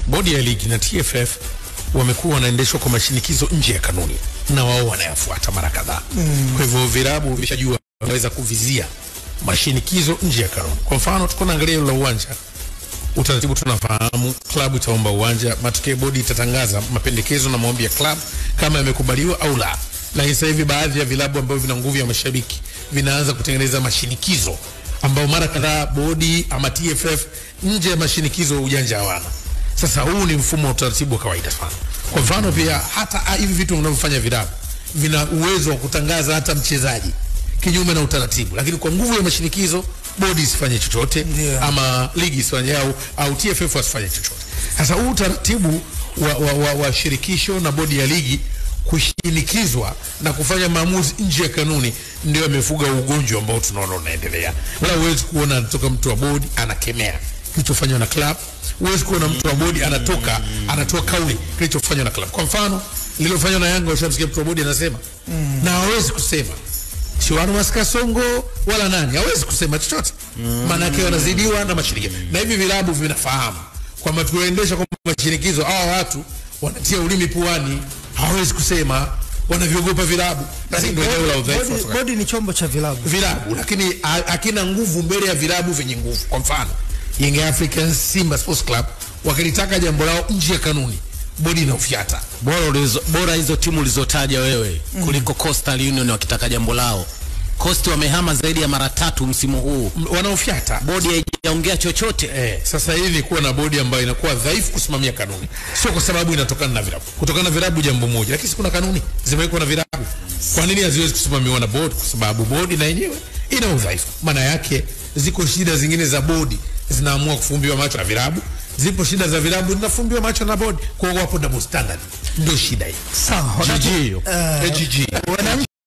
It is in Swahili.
bodi ya ligi na TFF wamekuwa wanaendeshwa kwa mashinikizo nje ya kanuni na wao wanayafuata mara kadhaa. Mm. Kwa hivyo vilabu vishajua wanaweza kuvizia mashinikizo nje ya kanuni. Kwa mfano tuko naangalia hilo la uwanja, utaratibu tunafahamu, klabu itaomba uwanja, matokeo bodi itatangaza mapendekezo na maombi ya klabu kama yamekubaliwa au la. Lakini sasa hivi baadhi ya vilabu ambavyo vina nguvu ya mashabiki vinaanza kutengeneza mashinikizo ambao mara kadhaa bodi ama TFF nje ya mashinikizo ujanja hawana. Sasa huu ni mfumo wa utaratibu wa kawaida sana. Kwa mfano pia hata ah, hivi vitu vinavyofanya vilabu vina uwezo wa kutangaza hata mchezaji kinyume na utaratibu, lakini kwa nguvu ya mashinikizo bodi isifanye chochote Ndio. ama ligi isifanye au, au TFF wasifanye chochote. Sasa huu utaratibu wa, wa, wa, wa shirikisho na bodi ya ligi kushinikizwa na kufanya maamuzi nje ya kanuni ndio amefuga ugonjwa ambao tunaona unaendelea. Wala huwezi kuona anatoka mtu wa bodi anakemea kilichofanywa na club, huwezi kuona mtu wa bodi anatoka anatoa kauli kilichofanywa na club. Kwa mfano lililofanywa na Yanga, ushamsikia mtu wa bodi anasema na hawezi kusema Chiwano Maskasongo wala nani hawezi kusema chochote, maana yake wanazidiwa na mashirikisho, na hivi vilabu vinafahamu kwamba tuwaendesha kwa mashinikizo, hawa watu wanatia ulimi puani, hawezi kusema, wanavyogopa vilabu. Basi ndio eneo la udhaifu wa Bodi, soka bodi ni chombo cha vilabu. vilabu, lakini ha- hakina nguvu mbele ya vilabu vyenye nguvu. Kwa mfano Young Africans, Simba Sports Club wakilitaka jambo lao nje ya kanuni, bodi inaufyata. bora ulizo, bora hizo timu ulizotaja wewe kuliko Coastal Union wakitaka jambo lao. Coast wamehama zaidi ya mara tatu msimu huu, M- wanaofyata bodi haijaongea chochote. Eh, sasa hili ni kuwa na bodi ambayo inakuwa dhaifu kusimamia kanuni, sio kwa sababu inatokana na vilabu. Kutokana na vilabu jambo moja, lakini si kuna kanuni zimewekwa na vilabu. Kwa nini haziwezi kusimamiwa na bodi? Kwa sababu bodi na yenyewe ina udhaifu. Maana yake ziko shida zingine za bodi zinaamua kufumbiwa macho na vilabu, zipo shida za vilabu zinafumbiwa macho na bodi. Kwa hiyo wapo double standard, ndio shida hii. Sawa. wakati- GG hiyo. eh, Eh, GG. wananchi